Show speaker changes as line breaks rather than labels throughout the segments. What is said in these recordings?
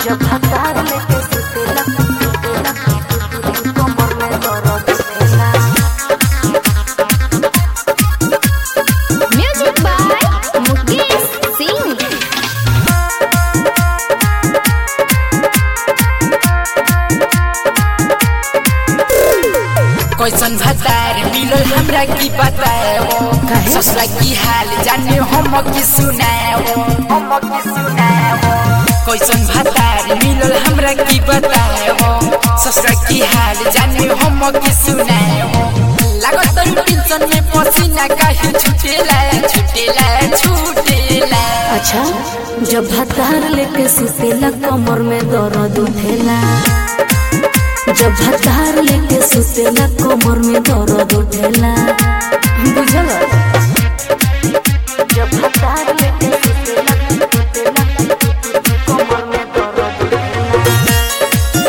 जब हतार लेके सुतेला सुतेला कमर में दर्द देला
म्यूजिक बाय मुकेश सिंह
कैसन भतार मिलल हमरा की बताओ
काहे?
ससुरा की हाल जाने हम की सुनाओ हम की सुनाओ कैसन भतार मिलल हमरा की बताओ ससुरा की हाल जाने हम की सुनाओ लागत तरू टेंशन में पसीना काहे छुटेला छुटेला छुटेला
अच्छा जब हतार लेके सुतेला कमर में दर्द उठेला जब हतार लेके सुतेला कमर में दर्द उठेला बुझल जब हतार लेके सुतेला सुतेला कमर में दर्द उठेला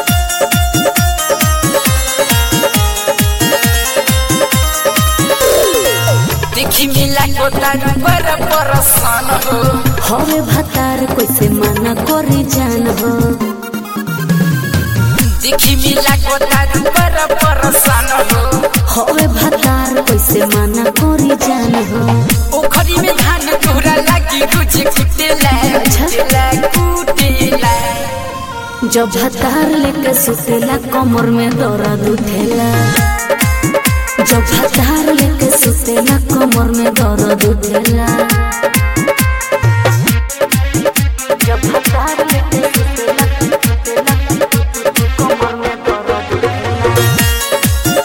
देखी मिला को तारू पर परसान हो
हवे भतार कैसे मना करी जान हो
देखी मिला को तारू पर परसान हो
हवे भतार कैसे मना करी जान हो
ओखरी में धान तोरा लागी रोज कुटेला कुटेला कुटेला
जब भतार लेके सुतेला कमर में दर्द उठेला जब भतार लेके सुतेला कमर में दर्द उठेला जब भतार लेके सुतेला सुतेला कमर में दर्द उठेला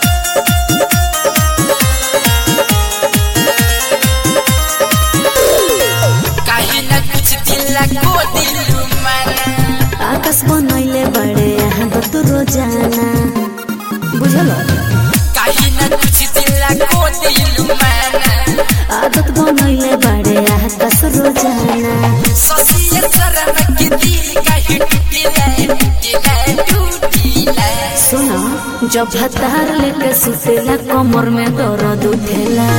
काहे न कुछ दिला को दिलु मन
आकाश बनैले बड़े यहाँ दत रोजाना बुझल
काहे न कुछ दिला को दिलु मन
आदत बनैले बड़े आकाश रोजाना
ससिए शरम के दिल काहे टूटेला टूटेला टूटेला
सुन जब भतार लेके सुतेला कमर में दर्द उठेला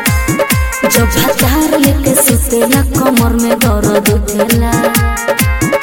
जब भतार लेके सुतेला कमर में दर्द उठेला